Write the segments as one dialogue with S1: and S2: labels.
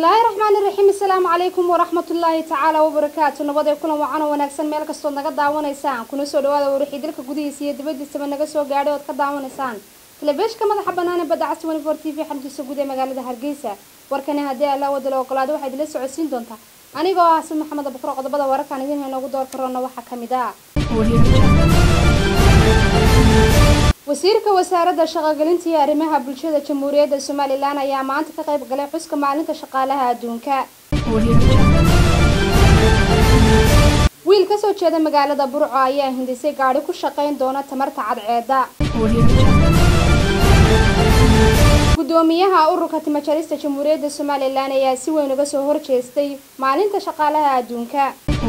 S1: bismillaahi raxmaani raxiim assalaamu calaykum waraxmatullaahi tacaala wabarakaatu nabad ee kulan wacan oo wanaagsan meel kastood naga daawanaysaan kuna soo dhawaada warixii dalka gudihiisa iyo dibadiisaba naga soo gaadhay ood ka daawanaysaan telefishka madaxa bannaan ee badda cas twenty four t v xaruntiisa guud ee magaalada hargeysa warkani haddii alla wadala ogolaado waxaa idila socodsiin doontaa anigoo ah xasan maxamed abukro qodobada wararkan idin inoogu door karoona waxaa ka mid ah wasiirka wasaaradda shaqogelinta iyo arrimaha bulshada jamhuuriyadda somalilan ayaa maanta ka qayb galay xuska maalinta shaqaalaha adduunka wiil kasoo jeeda magaalada burco ayaa hindisay gaadhi ku shaqayn doona tamarta cadceeda gudoomiyaha ururka timajarista jamhuuriyadda somalilan ayaa si weyn uga soo horjeestay maalinta shaqaalaha adduunka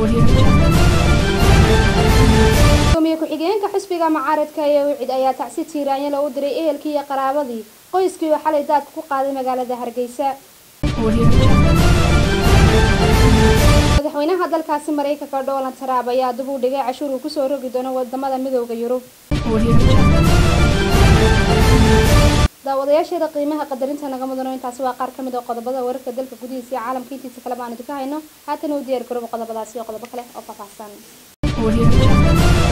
S1: gudoomiye ku-xigeenka xisbiga macaaradka ee wicid ayaa tacsi tiiraanyala u diray ehelkii iyo qaraabadii qoyskii oo xalay daadka ku qaaday magaalada hargeysa madaxweynaha dalkaasi maraykanka donald trump ayaa dib u dhigay cashuur uu kusoo rogi doono wadamada midooda yurub daawadayaasheeda qiimaha qadarinta naga mudano intaasi waa qaar ka mid oo qodobada wararka dalka gudihiisa iyo caalamka intiisa kaleba aan idinka hayno haatan u diyaar garooba qodobadaasi iyo qodobo kale oo faahfaahsan